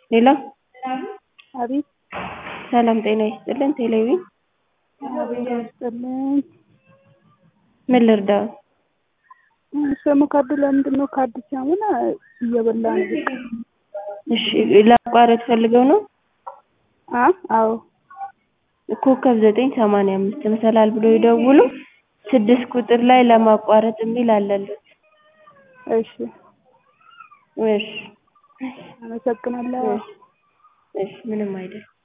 ሄሎ አቤት ሰላም ጤና ይስጥልን ቴሌቪዥን አቤት ይስጥልኝ። ምን ልርዳዎት? ስሙ ካርዱ ለምንድን ነው ካርድ ሲያሙን እየበላ ነው? እሺ ለማቋረጥ ፈልገው ነው? አ አዎ ኮከብ ዘጠኝ ሰማንያ አምስት መሰላል ብለው ይደውሉ ስድስት ቁጥር ላይ ለማቋረጥ የሚል አለልዎት። እሺ እሺ አመሰግናለሁ። እሺ ምንም አይደለም።